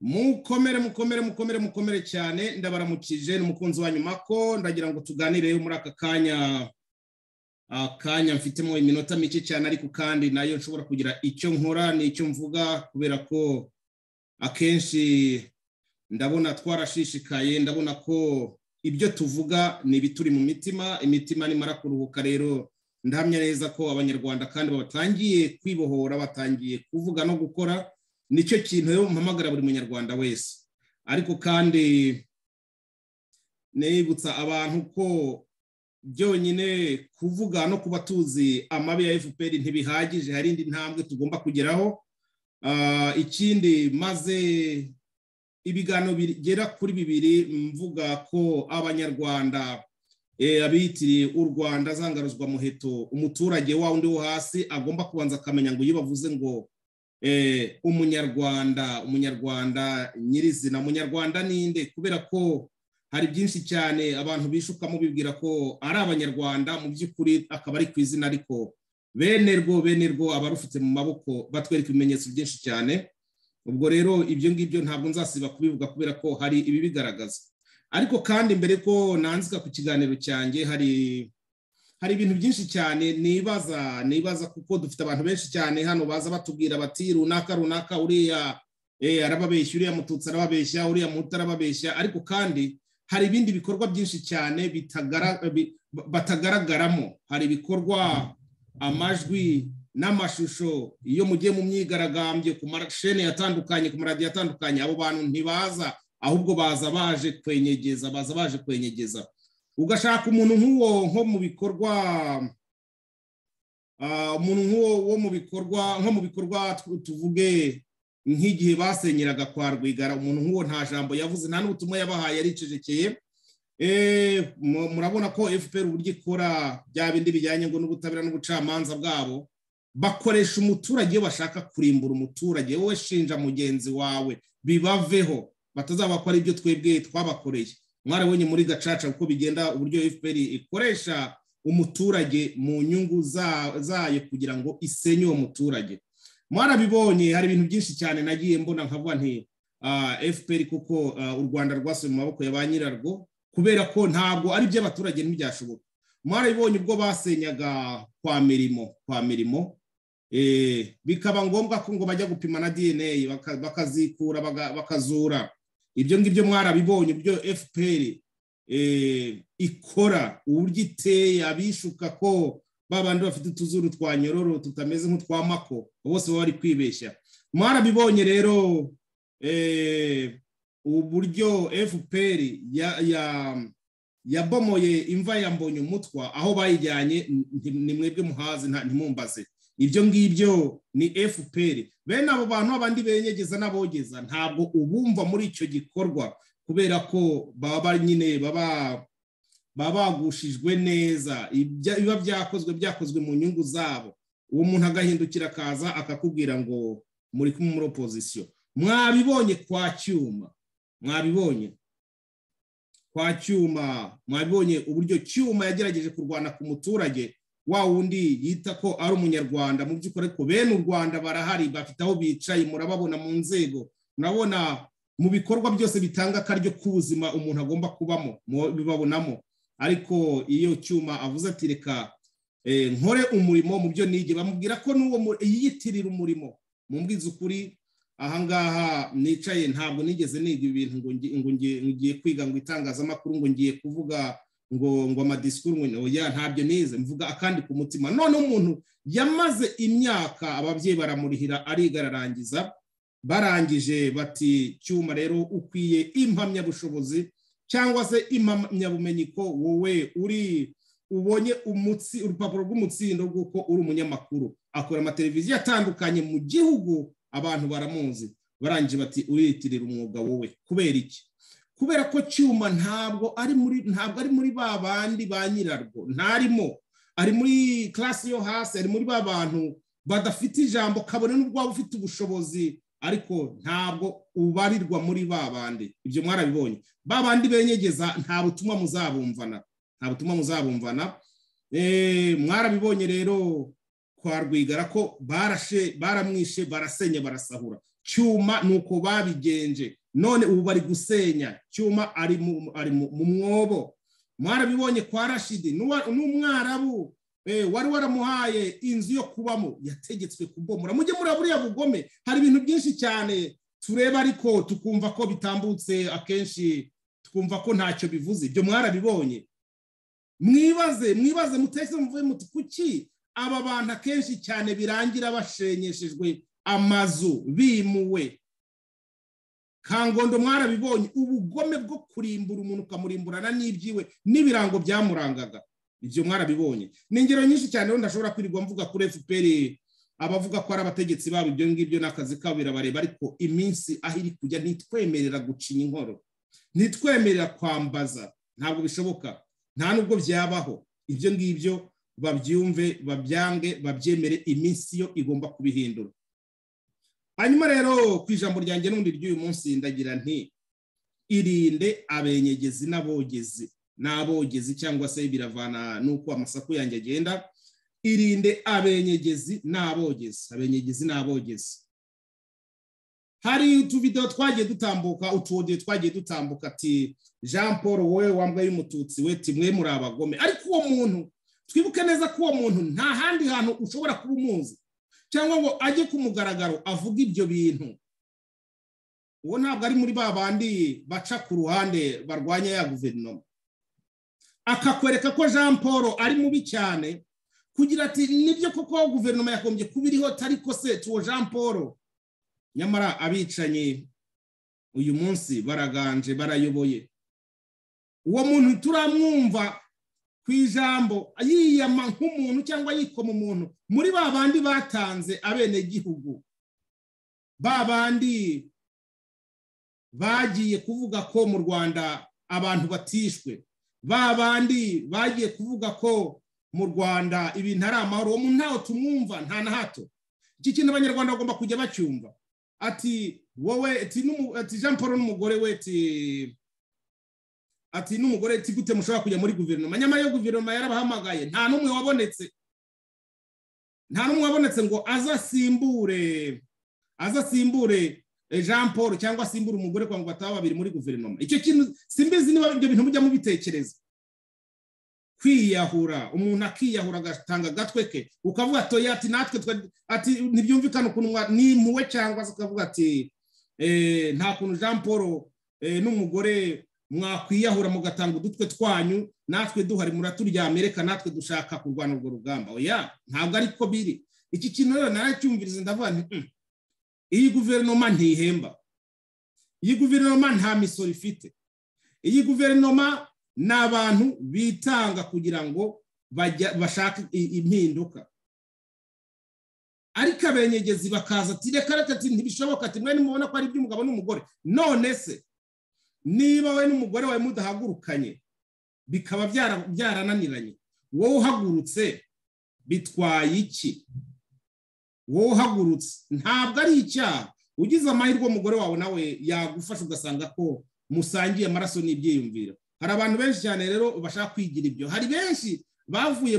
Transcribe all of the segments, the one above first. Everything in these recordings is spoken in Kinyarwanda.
mukomere mukomere mukomere mukomere cyane ndabaramukije ni umukunzi wa nyuma ko ndagira ngo tuganire muri aka kanya akanya mfitemo iminota mike cyane ariko kandi nayo nshobora kugira icyo nkora n'icyo mvuga kubera ko akenshi ndabona twarashishikaye ndabona ko ibyo tuvuga ni ibituri mu mitima imitima nimara kuruhuka rero ndahamya neza ko abanyarwanda kandi batangiye kwibohora batangiye kuvuga no gukora nicyo kintu rero mpamagara buri munyarwanda wese ariko kandi nibutsa abantu ko byonyine kuvuga no kuba tuzi amabi ya fpr ntibihagije hari indi ntambwe tugomba kugeraho ikindi maze ibiganiro bigera kuri bibiri mvuga ko abanyarwanda abitiriye u rwanda zangaruzwa muheto umuturage wa undi wo hasi agomba kubanza akamenya ngo iyo bavuze ngo umunyarwanda umunyarwanda nyirizina munyarwanda ninde kubera ko hari byinshi cyane abantu bishukamo bibwira ko ari abanyarwanda mu by'ukuri akaba ari ku izina ariko bene rwo bene rwo aba rufite mu maboko batwereka ibimenyetso byinshi cyane ubwo rero ibyo ngibyo ntabwo nzasiba kubivuga kubera ko hari ibi bigaragaza ariko kandi mbere ko nanzika ku kiganiro cyanjye hari hari ibintu byinshi cyane nibaza nibaza kuko dufite abantu benshi cyane hano baza batubwira bati runaka runaka uriya arababeshya uriya mututsi arababeshya uriya muto arababeshya ariko kandi hari ibindi bikorwa byinshi cyane batagaragaramo hari ibikorwa amajwi n'amashusho iyo mugiye mu myigaragambyo ku mashene atandukanye ku maradiyo atandukanye abo bantu ntibaza ahubwo baza baje kwenyegeza baza baje kwenyegeza ugashaka umuntu nk'uwo nko mu bikorwa umuntu nk'uwo wo mu bikorwa nko mu bikorwa tuvuge nk'igihe basenyeraga kwa rwigara umuntu nk'uwo nta jambo yavuze nta n'ubutumwa yabahaye yaricecekeye murabona ko fpr uburyo ikora bya bindi bijyanye ngo n'ubutabera n'ubucamanza bwabo bakoresha umuturage iyo bashaka kurimbura umuturage wowe shinja mugenzi wawe bibaveho batazabakora ari ibyo twebwe twabakoreye mwarabonye muri gacaca uko bigenda uburyo fpr ikoresha umuturage mu nyungu zayo kugira ngo isenye uwo muturage mwarabibonye hari ibintu byinshi cyane nagiye mbona nkavuga nti fpr kuko u rwanda rwasuye mu maboko ya ba nyirarwo kubera ko ntabwo ari iby'abaturage ntibyashoboka mwarabibonye ubwo basenyaga kwa mirimo kwa mirimo bikaba ngombwa ko ngo bajya gupima na dna bakazikura bakazura ibyo ngibyo mwarabibonye byo fpr ikora uburyo iteye abishuka ko babandi bafite utuzuru twa nyororo tutameze nk'utwa mako bose baba bari kwibeshya mwarabibonye rero uburyo fpr yabomoye imva ya mbonye umutwa aho bayijyanye ni mwebwe muhazi ntimumbaze ibyo ngibyo ni fpr bene abo bantu abandi benyegeza n'abogeza ntabwo ubumva muri icyo gikorwa kubera ko baba nyine baba bagushijwe neza biba byakozwe byakozwe mu nyungu zabo uwo muntu agahindukira akaza akakubwira ngo muri kumwe muri opozisiyo mwabibonye kwa cyuma mwabibonye kwa cyuma mwabibonye uburyo cyuma yagerageje kurwana ku muturage wa wundi yita ko ari umunyarwanda mu by'ukuri ariko bene u rwanda barahari bafite aho bicaye murababona mu nzego murabona mu bikorwa byose bitanga akaryo k'ubuzima umuntu agomba kubamo bibabonamo ariko iyo cyuma avuze ati reka nkore umurimo mu byo nige bamubwira ko n'uwo yiyitirira umurimo mu ukuri ahangaha nicaye ntabwo nigeze niga ibintu ngo ngiye kwiga ngo itangazamakuru ngo ngiye kuvuga ngo ngo amadisikuru ngo ya ntabyo nize mvuga akandi ku mutima none umuntu yamaze imyaka ababyeyi baramurihira ariga ararangiza barangije bati cyuma rero ukwiye impamyabushobozi cyangwa se impamyabumenyi ko wowe uri ubonye umutsi urupapuro rw'umutsindo rw'uko uri umunyamakuru akora amateleviziyo atandukanye mu gihugu abantu baramuzi barangije bati uriyitirira umwuga wowe kubera iki kubera ko cyuma ntabwo ari muri ntabwo ari muri ba bandi ba nyirarwo ntarimo ari muri class yo hasi ari muri ba bantu badafite ijambo kabone n'ubwo waba ufite ubushobozi ariko ntabwo ubarirwa muri ba bandi ibyo mwarabibonye ba bandi benyegeza nta butumwa muzabumvana nta butumwa muzabumvana mwarabibonye rero kwa rwigara ko barashe baramwishe barasenya barasahura cyuma ni uko babigenje none ubu bari gusenya cyuma ari mu mwobo mwarabibonye kwa rashidi n'umwarabu wari waramuhaye inzu yo kubamo yategetswe kubomora mujye muri buriya bugome hari ibintu byinshi cyane tureba ariko tukumva ko bitambutse akenshi tukumva ko ntacyo bivuze ibyo mwarabibonye mwibaze mwibaze mutese muvuye muti kuki aba bantu akenshi cyane birangira bashenyeshejwe amazu bimuwe kangondo mwarabibonye ubugome bwo kurimbura umuntu ukamurimburana n'ibyiwe n'ibirango byamurangaga ibyo mwarabibonye ni ingero nyinshi cyane wenda ashobora kwirirwa mvuga kuri fpr abavuga ko ari abategetsi babo ibyo ngibyo ni akazi kabo birabareba ariko iminsi aho iri kujya ntitwemerera gucinya inkoro ntitwemerera kwambaza ntabwo bishoboka nta nubwo byabaho ibyo ngibyo babyumve babyange babyemere iminsi yo igomba kubihindura hanyuma rero ku ijambo ryanjye n'ubundi ry'uyu munsi ndagira nti irinde abenyegezi n'abogezi n'abogezi cyangwa se biravana n'uko amasaku yanjye agenda irinde abenyegezi n'abogezi abenyegezi n'abogezi hari utuvidewo twagiye dutambuka utuwodiyo twagiye dutambuka ati jean paul wowe wambaye umututsi we timwe muri abagome ariko uwo muntu twibuke neza ko uwo muntu nta handi hantu ushobora kuba umuzi cyangwa ngo ajye ku mugaragaro avuge ibyo bintu uwo ntabwo ari muri ba bandi baca ku ruhande barwanya ya guverinoma akakwereka ko jean paul ari mubi cyane kugira ati nibyo koko guverinoma yakombye kuba iriho ariko se tuwo jean paul nyamara abicanyi uyu munsi baraganje barayoboye uwo muntu turamwumva ku ijambo yiyama nk'umuntu cyangwa yikoma umuntu muri ba bandi batanze abenegihugu ba bandi bagiye kuvuga ko mu rwanda abantu batishwe ba bandi bagiye kuvuga ko mu rwanda ibintu ari amahoro uwo muntu ntawe tumwumva nta na hato iki kintu abanyarwanda bagomba kujya bacyumva ati wowe ati jean paul n'umugore we ati ati n'umugore ati gute mushobora kujya muri guverinoma nyamara iyo guverinoma yarabahamagaye nta n'umwe wabonetse nta n'umwe wabonetse ngo azasimbure azasimbure jean paul cyangwa asimbure umugore kwa ngo bataba babiri muri guverinoma icyo kintu simbizi niba ibyo bintu mujya mubitekereza kwiyahura umuntu akiyahura agatanga agatwe ke ukavuga ati natwe ati ntibyumvikane ukuntu nimpuwe cyangwa se ukavuga ati nta kuntu jean paul n'umugore mwakwiyahura mugatanga udutwe twanyu natwe duhari muraturyamye reka natwe dushaka kurwana urwo rugamba oya ntabwo ariko biri iki kintu rero naracyumviriza ndavuga nti iyi guverinoma ntihemba iyi guverinoma nta misoro ifite iyi guverinoma ni abantu bitanga kugira ngo bashake impinduka ariko abenyegezi bakaza ati reka reka ati ntibishoboka ati mwe nimubona ko ari iby'umugabo n'umugore none se niba we n'umugore wawe mudahagurukanye bikaba byarananiranye wowe uhagurutse bitwaye iki wowe uhagurutse ntabwo ari icyaha ugize amahirwe umugore wawe nawe yagufasha ugasanga ko musangiye amaraso n'ibyiyumviro hari abantu benshi cyane rero bashaka kwigira ibyo hari benshi bavuye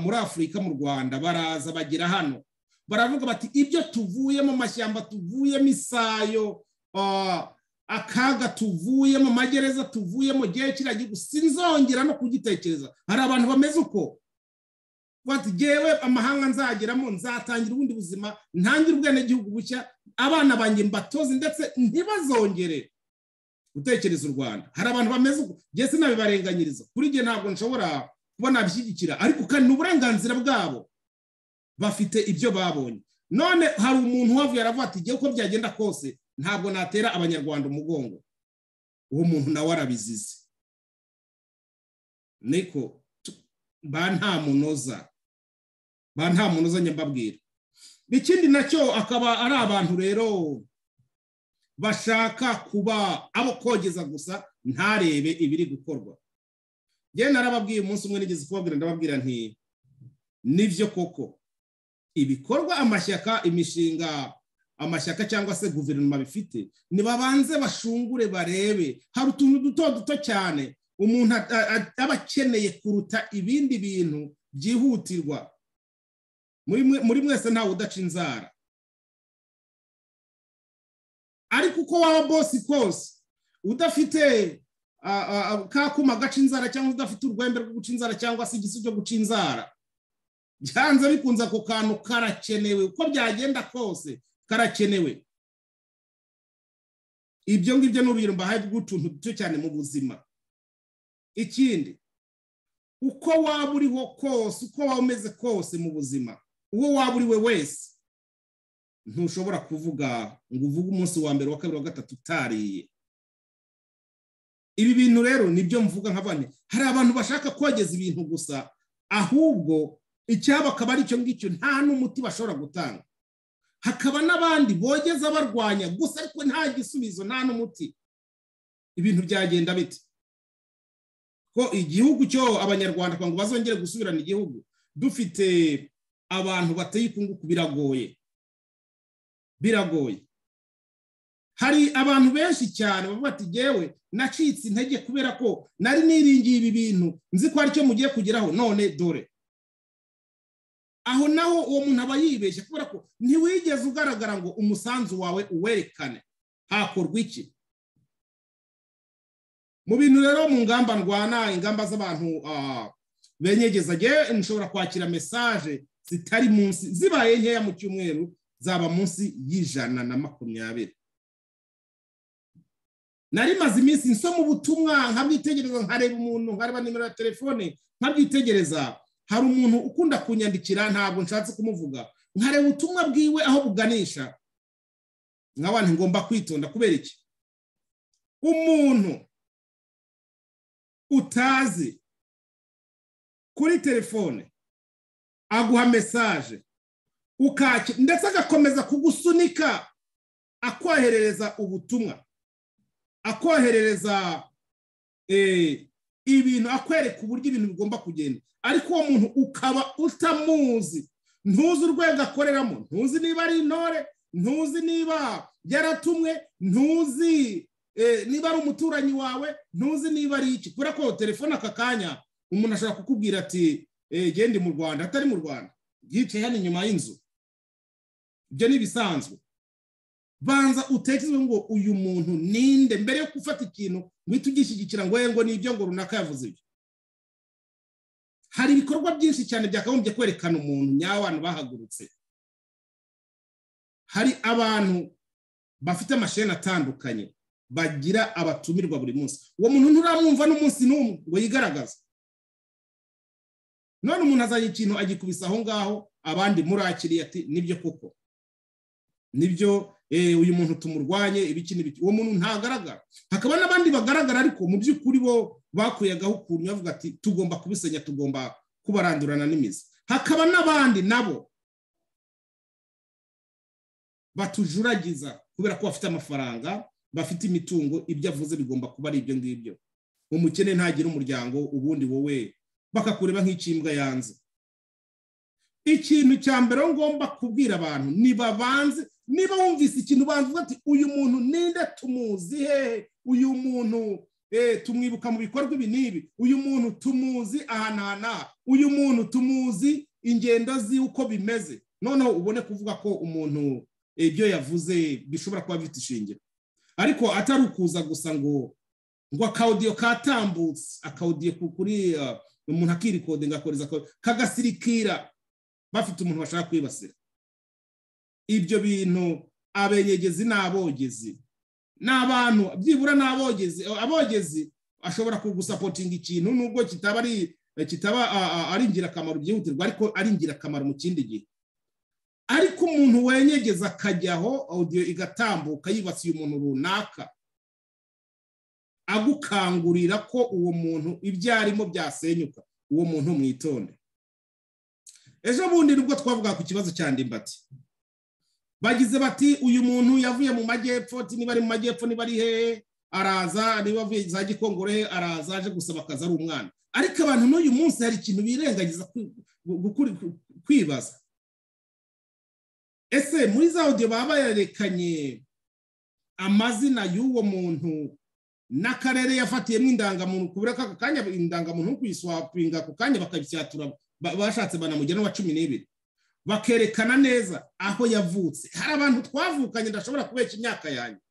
muri afurika mu rwanda baraza bagera hano baravuga bati ibyo tuvuyemo amashyamba tuvuyemo isayo akaga tuvuyemo magereza tuvuyemo gihe kiragira sinzongera no kugitekereza hari abantu bameze uko bati ngewe amahanga nzageramo nzatangira ubundi buzima ntangire ubwenegihugu bushya abana banjye mbatozi ndetse ntibazongere gutekereza u rwanda hari abantu bameze uko ngewe sinabibarenganyiriza kuri njye ntabwo nshobora kubona bishyigikira ariko kandi ni uburenganzira bwabo bafite ibyo babonye none hari umuntu uhavuye aravuga ati ngewe uko byagenda kose ntabwo natera abanyarwanda umugongo uwo muntu nawe arabizize niko ba nta munoza ba nta munoza nyambabwira ikindi nacyo akaba ari abantu rero bashaka kuba abo kogeza gusa ntarebe ibiri gukorwa njyewe narababwiye umunsi umwe nigeze kubabwira ndababwira nti nibyo koko ibikorwa amashyaka imishinga amashyaka cyangwa se guverinoma bifite nibabanze bashungure barebe hari utuntu duto duto cyane umuntu aba akeneye kuruta ibindi bintu byihutirwa muri mwese ntawe udaca inzara ariko uko waba bosi kose udafite ka kuma gaca inzara cyangwa udafite urwembe rwo guca inzara cyangwa se igisu cyo guca inzara byanze bikunze ako kantu karakenewe uko byagenda kose karakenewe ibyo ngibyo ni urugero mbahaye rw'utuntu duto cyane mu buzima ikindi uko waba uriho kose uko waba umeze kose mu buzima uwo waba uriwe wese ntushobora kuvuga ngo uvuge umunsi wa mbere wa kabiri wa gatatu utariye ibi bintu rero nibyo mvuga nka bane hari abantu bashaka kogeza ibintu gusa ahubwo icyaba akaba ari icyo ngicyo nta n'umuti bashobora gutanga hakaba n'abandi bogeza barwanya gusa ariko nta gisubizo nta n'umuti ibintu byagenda bite ko igihugu cyo abanyarwanda ngo bazongere gusubirana igihugu dufite abantu bateye ikunguku biragoye biragoye hari abantu benshi cyane bavuga ati ngewe nacitse intege kubera ko nari niringiye ibi bintu nzi ko aricyo mugiye kugeraho none dore aho naho uwo muntu aba yibeshya kubera ko ntiwigeze ugaragara ngo umusanzu wawe uwerekane hakorwa iki mu bintu rero mu ngamba ndwana ingamba z'abantu benyegeza ngewe nshobora kwakira mesaje zitari munsi zibaye nkeya mu cyumweru zaba munsi y'ijana na makumyabiri nari maze iminsi nsoma ubutumwa nkabwitegereza nkareba umuntu nkareba nimero ya telefone nkabyitegereza hari umuntu ukunda kunyandikira ntabwo nshatse kumuvuga nkareba ubutumwa bwiwe aho buganisha nka ngomba kwitonda kubera iki umuntu utazi kuri telefone aguha mesaje ukaki ndetse agakomeza kugusunika akwoherereza ubutumwa akoherereza ibintu akwereka uburyo ibintu bigomba kugenda ariko uwo muntu ukaba utamuzi ntuzi urwego akoreramo ntuzi niba ari intore ntuzi niba yaratumwe ntuzi niba ari umuturanyi wawe ntuzi niba ari iki kubera ko telefone aka kanya umuntu ashobora kukubwira ati gende mu rwanda atari mu rwanda yicaye hano inyuma y'inzu ibyo ni ibisanzwe banza utekereze ngo uyu muntu ninde mbere yo gufata ikintu uhita ugishyigikira ngo ngo nibyo ngo runaka yavuze ibyo hari ibikorwa byinshi cyane byakagombye kwerekana umuntu nyabantu bahagurutse hari abantu bafite amasheni atandukanye bagira abatumirwa buri munsi uwo muntu nturamwumva n'umunsi n'umwe ngo yigaragaze none umuntu azanye ikintu agikubise aho ngaho abandi murakiriye ati nibyo koko nibyo uyu muntu tumurwanye ibiki n'ibiki uwo muntu ntagaragara hakaba n'abandi bagaragara ariko mu by'ukuri bo bakuyagaho ukuntu bavuga ati tugomba kubisenya tugomba kubarandurana n'imizi hakaba n'abandi nabo batujuragiza kubera ko bafite amafaranga bafite imitungo ibyo avuze bigomba kuba ari ibyo ngibyo umukene ntagira umuryango ubundi wowe bakakureba nk'ikimbwa yanze ikintu cya mbere ngomba kubwira abantu nibabanze niba wumvise ikintu ubanza uvuga ati uyu muntu ninde tumuzi hehe uyu muntu tumwibuka mu bikorwa ibi n'ibi uyu muntu tumuzi aha n'aha uyu muntu tumuzi ingendo zi uko bimeze noneho ubone kuvuga ko umuntu ibyo yavuze bishobora kuba bifite ishingiro ariko atari ukuza gusa ngo ngo akawudiyo katambutse akawudiyo kuri umuntu akirikodinga akoreza kagasirikira bafite umuntu bashaka kwibasira ibyo bintu abenyegezi n'abogezi ni abantu byibura n'abogezi abogezi ashobora kugusapotinga ikintu nubwo kitaba ari kitaba ari ingirakamaro byihutirwa ariko ari ingirakamaro mu kindi gihe ariko umuntu wenyegeza akajyaho audio igatambuka yibasiye umuntu runaka agukangurira ko uwo muntu ibyo arimo byasenyuka uwo muntu mwitonde ejo bundi nibwo twavuga ku kibazo cya ndimbati bagize bati uyu muntu yavuye mu majyepfo niba ari mu majyepfo niba ari hehe araza niba avuye za gikongoro he araza aje gusaba akazi ari umwana ariko abantu n'uyu munsi hari ikintu birengagiza kwibaza ese muri za odiyo baba bayerekanye amazina y'uwo muntu n'akarere yafatiyemo indangamuntu kubera ko ako kanya indangamuntu no kuyiswapinga ako kanya bakabisyatura bashatse banamugera n'uwa cumi n'ibiri bakerekana neza aho yavutse hari abantu twavukanye ndashobora kubeshya imyaka yanjye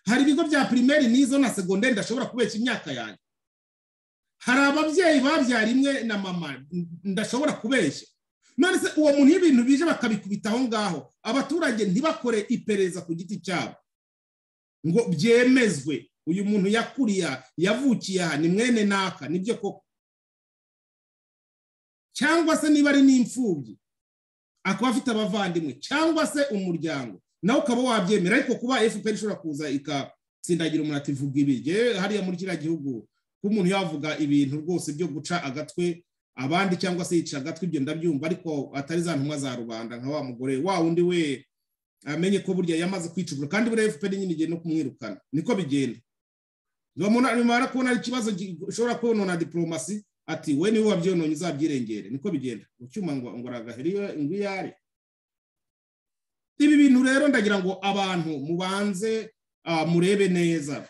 hari ibigo bya pirimeri n'izo na segonderi ndashobora kubeshya imyaka yanjye hari ababyeyi babyara imwe na mama ndashobora kubeshya none se uwo muntu iyo ibintu bije bakabikubita aho ngaho abaturage ntibakore iperereza ku giti cyabo ngo byemezwe uyu muntu yakuriye yavukiye aha ni mwene naka nibyo koko cyangwa se niba ari n'imfubyi akaba afite abavandimwe cyangwa se umuryango nawe ukaba wabyemera ariko kuba fpr ishobora kuza ikatsindagira umuntu ivuga ibiryo hariya muri kiriya gihugu kuba umuntu yavuga ibintu rwose byo guca agatwe abandi cyangwa se yica agatwe ibyo ndabyumva ariko atari za ntumwa za rubanda nka wa mugore wa wundi we amenye ko burya yamaze kwicugura kandi buriya fpr nyine igiye no kumwirukana niko bigenda nyuma kubona ari ikibazo gishobora konona diporomasi ati we niwe wabyononye uzabyirengere niko bigenda mu cyuma ngo ngoragaheri ingwiyare ibi bintu rero ndagira ngo abantu mubanze murebe neza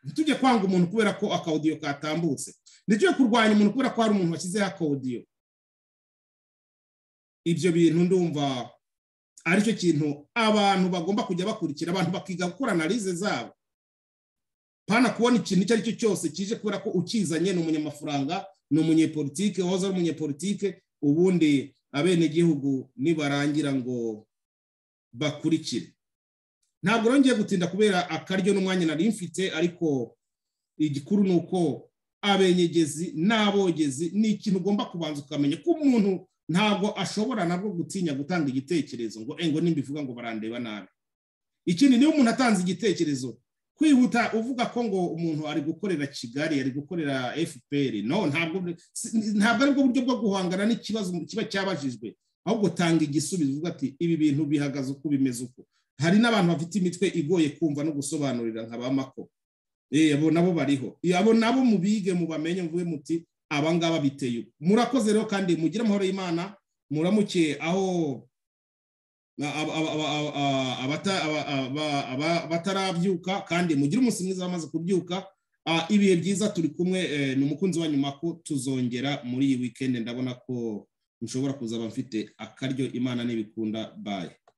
ntitujye kwanga umuntu kubera ko akawudiyo katambutse ntitujye kurwanya umuntu kubera ko hari umuntu washyizeho akawudiyo ibyo bintu ndumva aricyo kintu abantu bagomba kujya bakurikira abantu bakiga gukora analize zabo pana kubona ikintu icyo ari cyo cyose kije kubera ko ukizanye ni umunyamafaranga ni umunyepolitike wahoze ari umunyepolitike ubundi abenegihugu nibarangira ngo bakurikire ntabwo rero ngiye gutinda kubera akaryo n'umwanya nari mfite ariko igikuru ni uko abenyegezi n'abogezi ni ikintu ugomba kubanza ukamenya ko umuntu ntabwo ashobora nabwo gutinya gutanga igitekerezo ngo engo nimbivuga ngo barandeba nabi ikindi niba umuntu atanze igitekerezo kwihuta uvuga ko ngo umuntu ari gukorera kigali ari gukorera fpr no ntabwo aribwo buryo bwo guhangana n'ikibazo kiba cyabajijwe ahubwo tanga igisubizo uvuga ati ibi bintu bihagaze uko bimeze uko hari n'abantu bafite imitwe igoye kumva no gusobanurira nka ba mako abo nabo bariho abo nabo mubige mubamenye muvuge muti abangaba biteye uko murakoze rero kandi mugire amahoro y'imana muramuke aho abatarabyuka kandi mugire umunsi mwiza bamaze kubyuka ibihe byiza turi kumwe ni umukunzi wa nyuma ko tuzongera muri iyi wikendi ndabona ko nshobora kuzaba mfite akaryo imana n'ibikunda baye